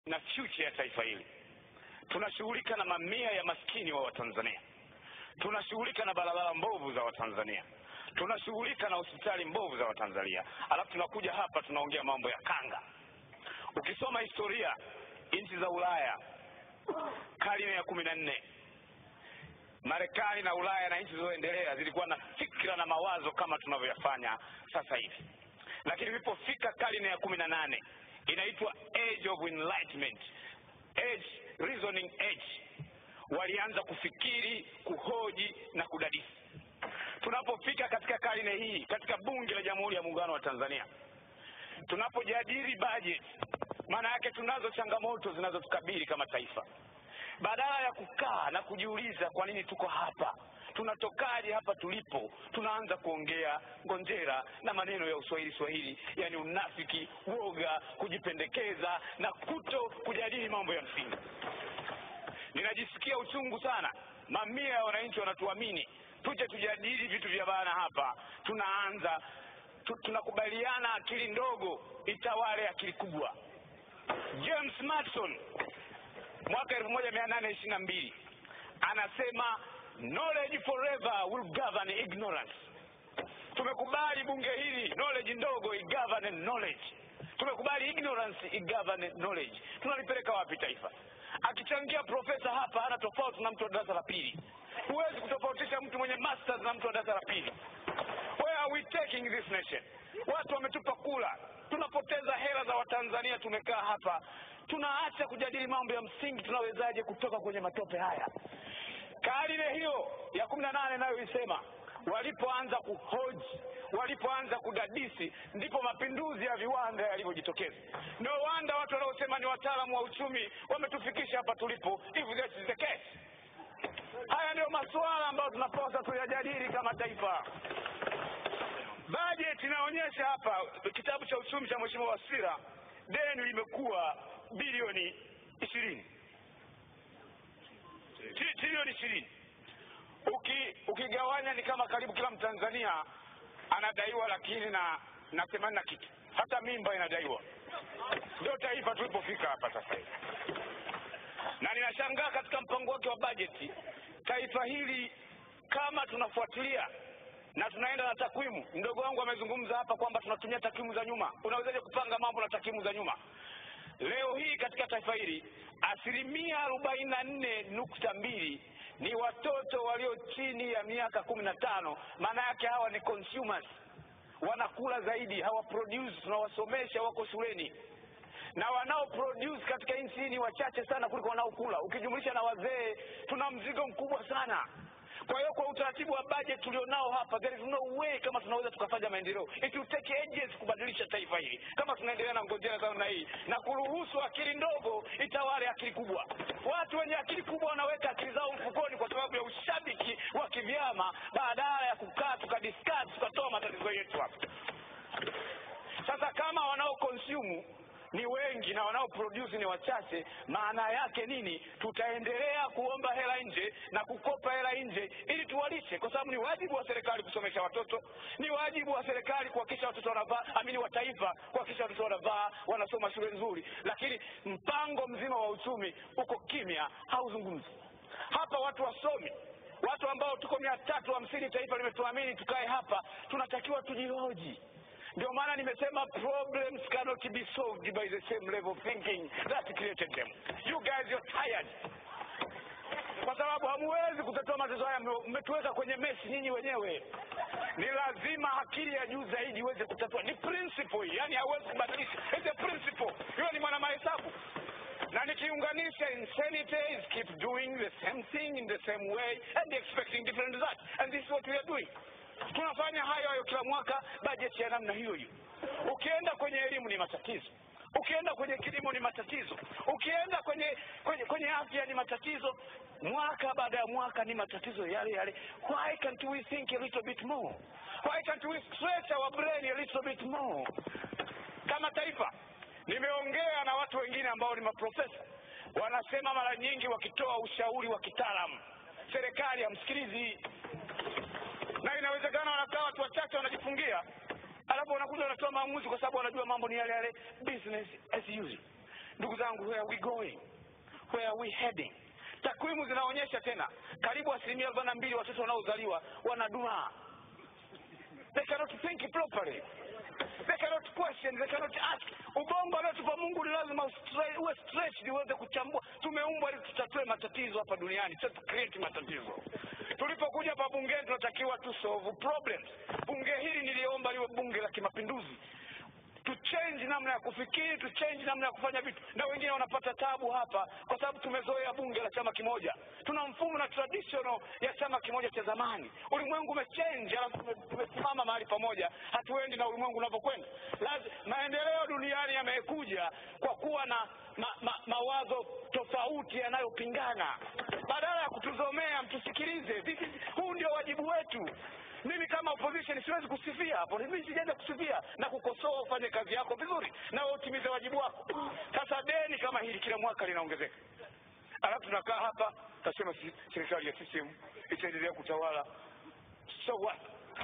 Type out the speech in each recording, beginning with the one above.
na future ya taifa hili. Tunashughulika na mamia ya maskini wa Watanzania, tunashughulika na barabara mbovu za Watanzania, tunashughulika na hospitali mbovu za Watanzania, alafu tunakuja hapa tunaongea mambo ya kanga. Ukisoma historia nchi za Ulaya karne ya kumi na nne Marekani na Ulaya na nchi zilizoendelea zilikuwa na fikra na mawazo kama tunavyoyafanya sasa hivi, lakini ilipofika karne ya kumi na nane inaitwa age of enlightenment, age, reasoning age, walianza kufikiri, kuhoji na kudadisi. Tunapofika katika karne hii, katika bunge la Jamhuri ya Muungano wa Tanzania, tunapojadili bajeti, maana yake tunazo changamoto zinazotukabili kama taifa badala ya kukaa na kujiuliza kwa nini tuko hapa, tunatokaje hapa tulipo, tunaanza kuongea ngonjera na maneno ya uswahili swahili, yani unafiki, woga, kujipendekeza na kuto kujadili mambo ya msingi. Ninajisikia uchungu sana, mamia ya wananchi wanatuamini tuje tujadili vitu vya bana hapa, tunaanza tu, tunakubaliana akili ndogo itawale akili kubwa. James Madison mwaka elfu moja mia nane ishirini na mbili anasema knowledge forever will govern ignorance. Tumekubali bunge hili knowledge ndogo igovern knowledge, tumekubali ignorance igovern knowledge. Tunalipeleka wapi taifa? Akichangia profesa hapa hana tofauti na mtu wa darasa la pili. Huwezi kutofautisha mtu mwenye masters na mtu wa darasa la pili. Where are we taking this nation? Watu wametupa kula, tunapoteza hela za Watanzania. Tumekaa hapa tunaacha kujadili mambo ya msingi, tunawezaje kutoka kwenye matope haya? Karne hiyo ya kumi na nane nayoisema, walipoanza kuhoji, walipoanza kudadisi, ndipo mapinduzi ya viwanda yalivyojitokeza. No wonder watu wanaosema ni wataalamu wa uchumi wametufikisha hapa tulipo, if that is the case. Haya ndiyo masuala ambayo tunapaswa tuyajadili kama taifa. Bajeti inaonyesha hapa, kitabu cha uchumi cha Mheshimiwa Wasira, deni limekuwa bilioni ishirini trilioni ishirini. Uki, ukigawanya ni kama karibu kila Mtanzania anadaiwa lakini na na themanini na kitu, hata mimba inadaiwa. Ndio taifa tulipofika hapa sasa hivi, na ninashangaa katika mpango wake wa bajeti, taifa hili kama tunafuatilia na tunaenda na takwimu. Mdogo wangu amezungumza hapa kwamba tunatumia takwimu za nyuma. Unawezaje kupanga mambo na takwimu za nyuma? Leo hii katika taifa hili asilimia arobaini na nne nukta mbili ni watoto walio chini ya miaka kumi na tano. Maana yake hawa ni consumers, wanakula zaidi, hawa produce. Tunawasomesha, wako shuleni na wanao produce katika nchi hii ni wachache sana kuliko wanaokula. Ukijumlisha na wazee, tuna mzigo mkubwa sana. Kwa hiyo kwa utaratibu wa budget tulionao hapa, there is no way kama tunaweza tukafanya maendeleo. It will take ages kubadilisha taifa hili kama tunaendelea na ngojera za namna hii na kuruhusu akili ndogo itawale akili kubwa. Watu wenye akili kubwa wanaweka akili zao mfukoni kwa sababu ya ushabiki wa kivyama, badala ya kukaa tukadiscuss tukatoa matatizo yetu hapa. Sasa kama wanao consume ni wengi na wanaoproduce ni wachache, maana yake nini? Tutaendelea kuomba hela nje na kukopa hela nje ili tuwalishe, kwa sababu ni wajibu wa serikali kusomesha watoto, ni wajibu wa serikali kuhakikisha watoto wanavaa, amini wa taifa kuhakikisha watoto wanavaa, wanasoma shule nzuri, lakini mpango mzima wa uchumi uko kimya, hauzungumzi hapa. Watu wasomi watu ambao tuko mia tatu hamsini, taifa limetuamini tukae hapa, tunatakiwa tujihoji. Ndio maana nimesema problems cannot be solved by the same level of thinking that created them. You guys you're tired, kwa sababu hamuwezi kutatua matatizo haya, mmetuweka kwenye mesi nyinyi wenyewe. Ni lazima akili ya juu zaidi iweze kutatua. Ni principle, yani hauwezi kubadilisha, it's a principle. Hiyo ni mwana mahesabu na nikiunganisha insanity is keep doing the same thing in the same way and expecting different results and this is what we are doing tunafanya hayo hayo kila mwaka, bajeti ya namna hiyo hiyo. Ukienda kwenye elimu ni matatizo, ukienda kwenye kilimo ni matatizo, ukienda kwenye kwenye, kwenye afya ni matatizo, mwaka baada ya mwaka ni matatizo yale yale. Why can't we think a little bit more? Why can't we stretch our brain a little bit more? Kama taifa, nimeongea na watu wengine ambao ni maprofesa, wanasema mara nyingi wakitoa ushauri wa kitaalamu, serikali hamsikilizi na inawezekana wanakaa watu wachache wanajifungia, alafu wanakuja wanatoa maamuzi kwa sababu wanajua mambo ni yale yale, business as usual. ndugu zangu where are we going where are we heading takwimu zinaonyesha tena karibu asilimia arobaini na mbili watoto wanaozaliwa wanadumaa they cannot think properly they cannot question they cannot ask ubongo aliotupa mungu ni lazima ustre- uwe stretched uweze kuchambua tumeumbwa ili tutatue matatizo hapa duniani sio tu create matatizo tulipokuja hapa bungeni tunatakiwa tu solve problems bunge hili niliomba liwe bunge la kimapinduzi to change namna ya kufikiri to change namna ya kufanya vitu na wengine wanapata tabu hapa kwa sababu tumezoea bunge la chama kimoja tuna mfumo na traditional ya chama kimoja cha zamani ulimwengu umechange alafu tume- tumesimama mahali pamoja hatuendi na ulimwengu unavyokwenda Lazi- maendeleo duniani yamekuja kwa kuwa na ma, ma, mawazo tofauti yanayopingana badala ya kutuzomea mtusikilize This is- huu ndio wajibu wetu mimi kama opposition siwezi kusifia hapo mimi sijaenda kusifia na kukosoa ufanye kazi yako vizuri na wewe utimize wajibu wako sasa deni kama hili kila mwaka linaongezeka alafu tunakaa hapa tasema si, serikali ya system itaendelea kutawala so what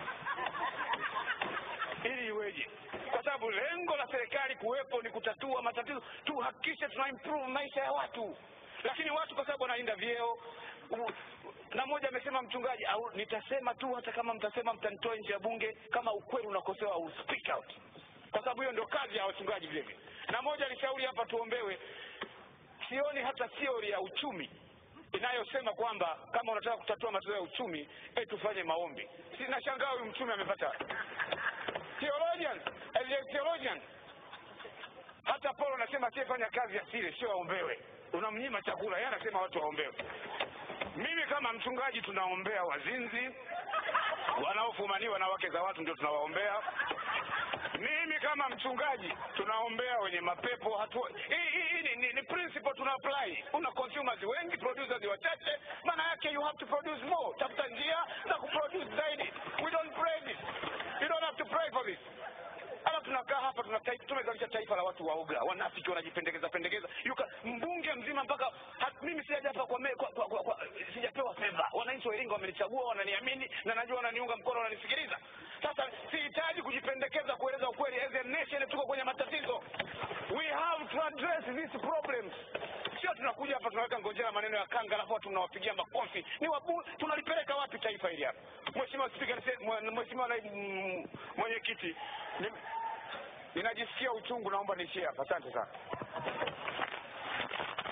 ili iweje kwa sababu lengo la serikali kuwepo ni kutatua matatizo tuhakikishe tuna improve maisha ya watu lakini watu kwa sababu wanalinda vyeo u- na mmoja amesema mchungaji au nitasema tu hata kama mtasema mtanitoa nje ya bunge kama ukweli unakosewa au speak out kwa sababu hiyo ndio kazi ya wachungaji vile vile na mmoja alishauri hapa tuombewe sioni hata theory ya uchumi inayosema kwamba kama unataka kutatua matatizo ya uchumi eh tufanye maombi si nashangaa huyu mchumi amepata wapi? theologians as a theologian hata paulo anasema asiyefanya kazi asile sio aombewe unamnyima chakula yeye anasema watu waombewe mimi kama mchungaji tunaombea wazinzi wanaofumaniwa na wake za watu ndio tunawaombea mimi kama mchungaji tunaombea wenye mapepo hatu hii hii- hii ni, ni, ni principle tuna apply una consumers wengi producers wachache maana yake you have to produce more tafuta njia za kuproduce zaidi we don't pray this you don't have to pray for this ala tunakaa hapa tuna taifa- tumezalisha taifa la watu waoga wanafiki wanajipendekeza pendekeza Yuka, mbunge mzima mpaka hat, mimi sijaja hapa kwa, me- kwa, kwa, kwa, kwa sijapewa fedha wananchi wa Iringa wamenichagua wananiamini na najua wananiunga mkono wananisikiliza sasa sihitaji kujipendekeza kueleza ukweli as a nation tuko kwenye matatizo we have to address these problems sio tunakuja hapa tunaweka ngojera maneno ya kanga alafu watu mnawapigia makofi ni wabu, tunalipeleka wapi taifa hili hapa mheshimiwa spika nise- mwe- mheshimiwa naibu mm, mwenyekiti ni- ninajisikia uchungu naomba niishie hapa asante sana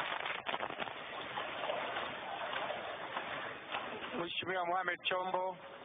Mheshimiwa Mohamed Chombo.